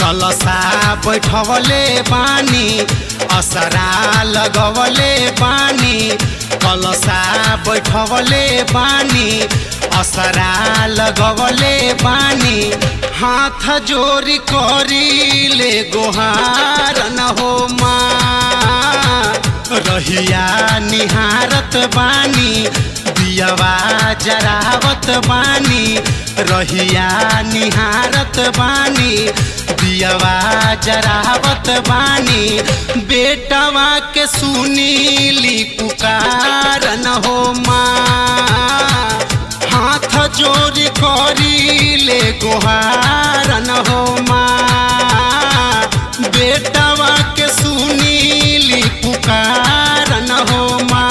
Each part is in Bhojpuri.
कलसा बैठवले बानी असरा लगवले बानी कलसा बैठवले बानी असरा लगवले बानी हाथ जोरी करी ले गोहार न हो माँ रहिया निहारत बानी दियवा जरावत बानी रहिया निहारत बानी दियवा जरावत बानी बेटवा के सुनीली पुकार न हो माँ हाथ जोरी करी ले गोहार न हो माँ बेटवा के सुनीली पुकार न हो माँ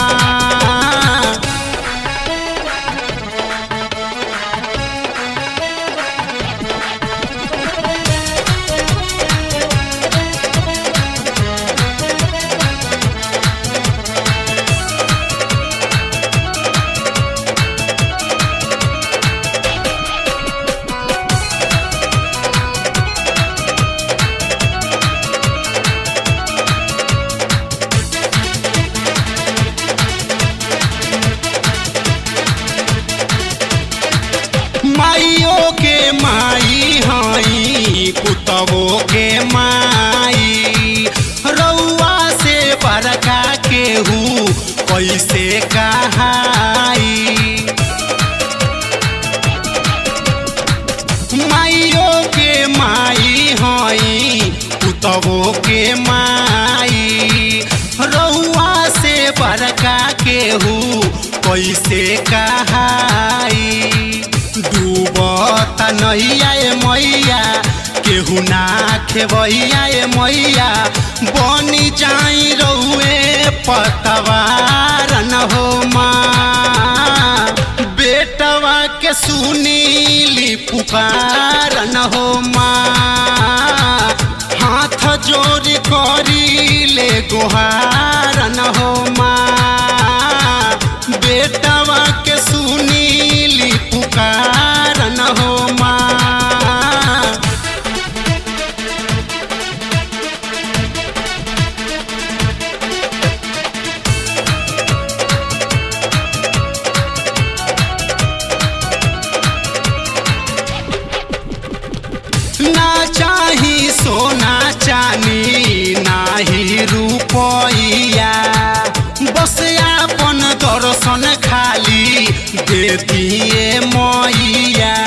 माइयो के माई हई पुतवो के माई रउआ से बड़का केहू कैसे कहाई माइयो के माई हई पुतवो के माई रउआ से बड़का केहू कैसे कहाई डूबत नैया ए मैया केहू ना खेबैया ए मैया बनी जाई रउए पतवार न हो माँ बेटवा के सुनीली पुकार न हो माँ हाथ जोरी करी ले गोहार न हो माँ बेटवा के सुनीली पुकार न हो माँ ना चाही सोना चानी नाही रुपैया बस आपन दर्शन खाली दे दिए मैया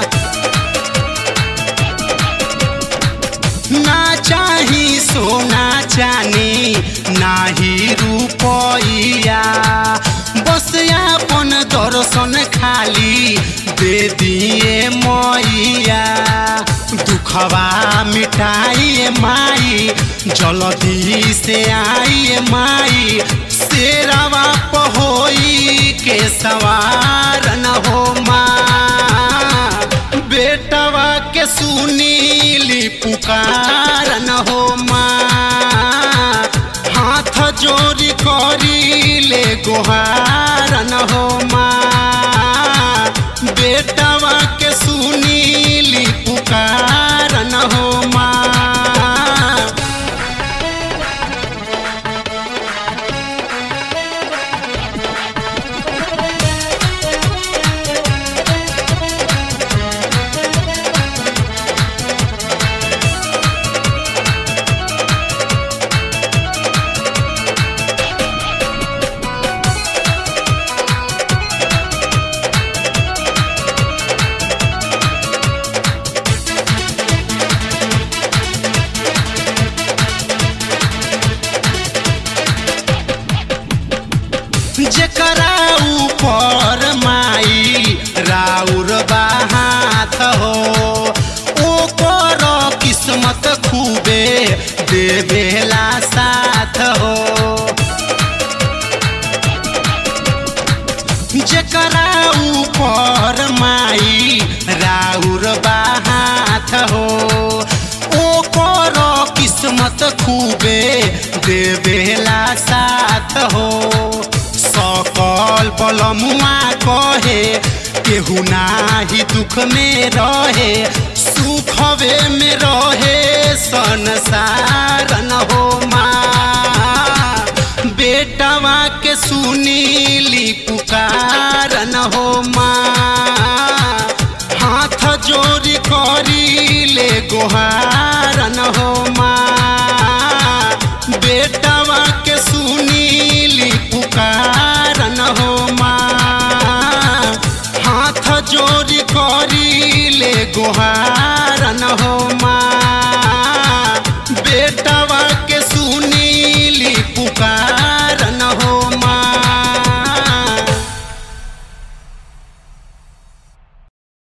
ना चाही सोना चानी नाही रुपैया बस आपन दर्शन खाली दे दिए मैया दुखवा मिटाइए माई जल्दी से आइए माई शेरवा पहोई के सवार न हो माँ बेटवा के सुनीली पुकार न हो माँ हाथ जोरी करी ले गोहार न हो माँ बेटवा के सुनीली पुकार न हो माँ जेकरा ऊपर माई राउर बाहात हो ओकर किस्मत खूबे देवेला साथ हो जेकरा ऊपर माई राउर बाहात हो ओकर किस्मत खूबे देवेला साथ हो सकल बलमुआ कहे केहू नाही दुख में रहे सुखवे में रहे संसार न हो माँ बेटवा के सुनीली पुकार न हो माँ हाथ जोड़ी करी ले गोहार